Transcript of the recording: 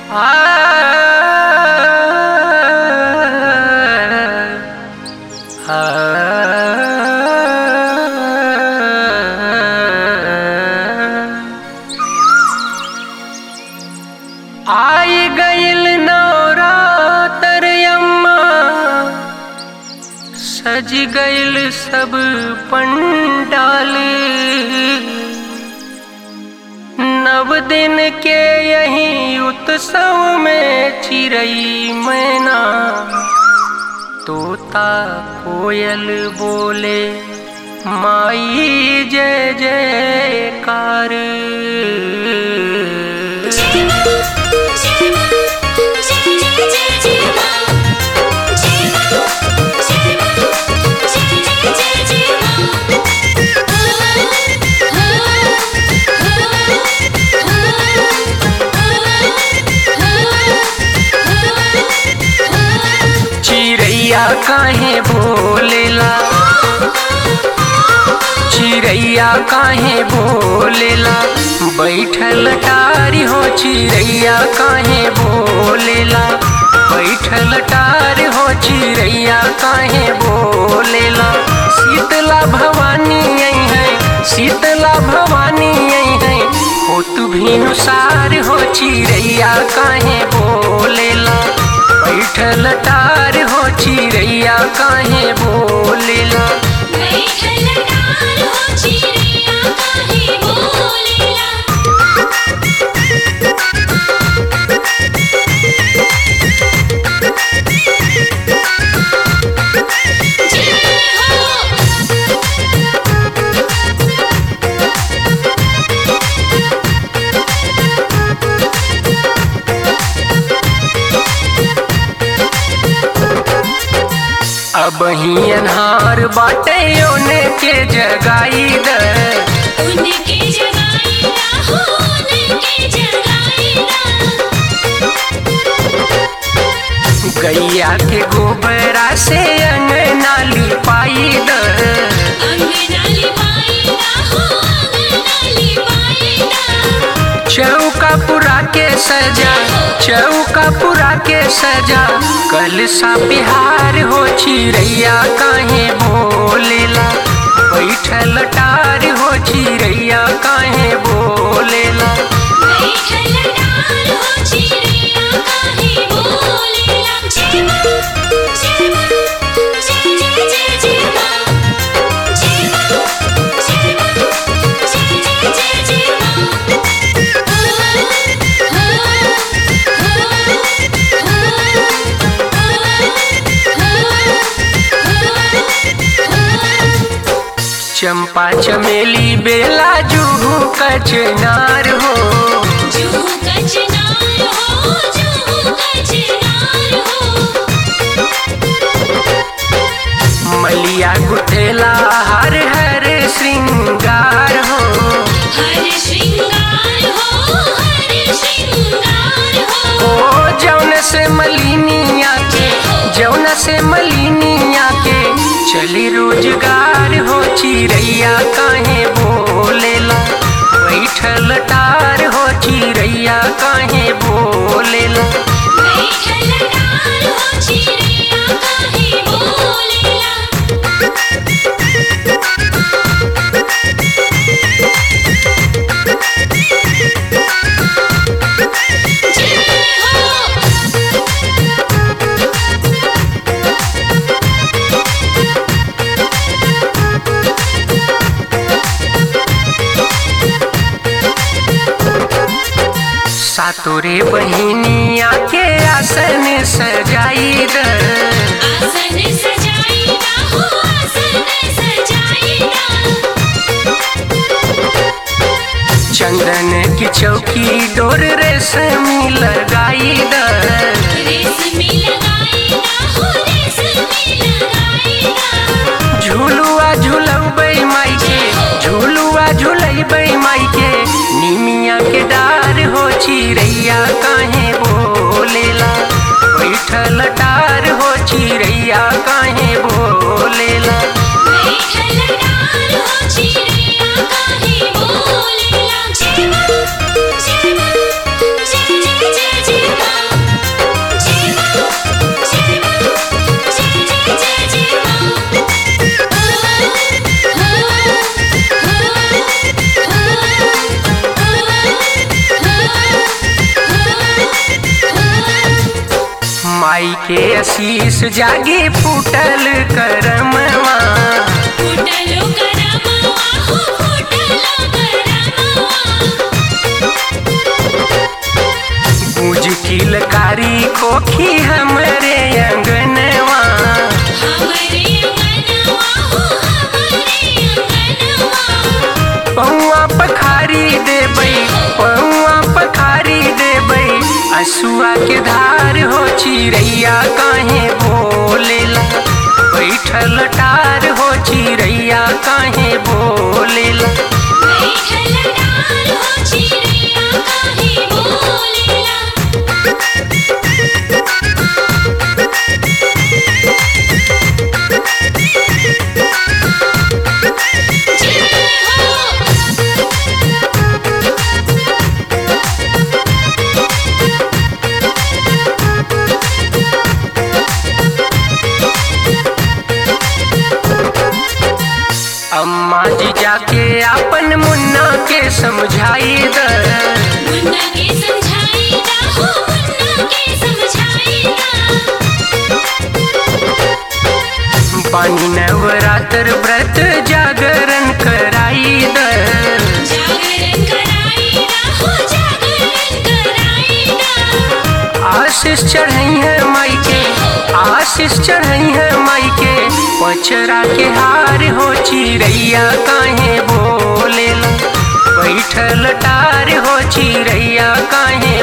आई गईल नवरातर अम्मा सज गईल सब पंडाल नव दिन के यही उत्सव में चिरई मैना तोता कोयल बोले माई जय जयकार चिड़ैया काहे बोलेला चिड़ैया काहे बोलेला बैठल टारी हो चिड़ैया काहे बोलेला बैठल टारी हो चिड़ैया काहे बोलेला शीतला भवानी आई है शीतला भवानी आई है हो तू भीनुसार हो चिड़ैया काहे बोलेला बैठल टार हो चिड़ैया काहे बोलेला अब ही अनहार बाटे ओने के जगाई द उनके जगाईला हो उनके जगाईला गैया के गोबरा से अंगना लिपाई द अंगनाली पाईला हो अंगनाली पाईला चौका पुरा के सजा चौका पुरा के सजा कल सा बिहार हो चिड़ैया काहे बोलेला बैठल टार हो चिड़ैया काहे बोलेला बैठल डाल हो चिड़िया काहे बोलेला जय मां जय मां जय जय जय जय मां जय मां जय मां जय जय जय जय मां चंपा चमेली बेला जूहू कचनार हो जूहू कचनार हो जूहू कचनार हो मलिया गुठेला हर हर श्रृंगार हो हर श्रृंगार हो हर श्रृंगार हो ओ जौन से मलिनिया के जौन से मलिनिया के चली रोजगार हो चिड़ैया काहे बोलेला बैठल टार हो चिड़ैया काहे बोलेला बैठल डाल हो चिड़िया काहे बोलेला जय हो सातोरे बहिनिया के आसन सजाई द आसन सजाईला हो आसन सजाईला चंदन की चौकी डोर रेशमी लगाई द रेशमी लगाईला हो रेशमी लगाईला झूलुआ झूलबै माई के झूलुआ झूलबै माई के निमिया के डार हो चिड़ैया काहे बोलेला बैठल डार हो चिड़ैया काहे बोलेला बैठल डाल हो चिड़िया काहे बोलेला जय मां जय मां जय जय जय जय मां के आशीष जागे फूटल करमवा फुटलो करमवा हो फुटलो करमवा गूंज किलकारी खोखी हमरे अंगनवा हमरे अंगनवा हो हमरे अंगनवा पौआ पखारी देबै पौआ पखारी देबै असुआ के धार हो चिड़ैया काहे बोलेला बैठल टार हो चिड़ैया काहे बोलेला बैठल डाल हो चिड़िया काहे बोलेला जय हो अम्मा जी जाके अपन मुन्ना के समझाई द मुन्ना के समझाईदा हो मुन्ना के समझाईदा पानी नवरात्र व्रत जागरण कराई द जागरण कराईदा हो जागरण कराईदा आशीष चढ़ई है माई के आशीष चढ़ई है माई के पचरा के हार हो चिड़ैया काहे बोलेला बैठल टार हो चिड़ैया काहे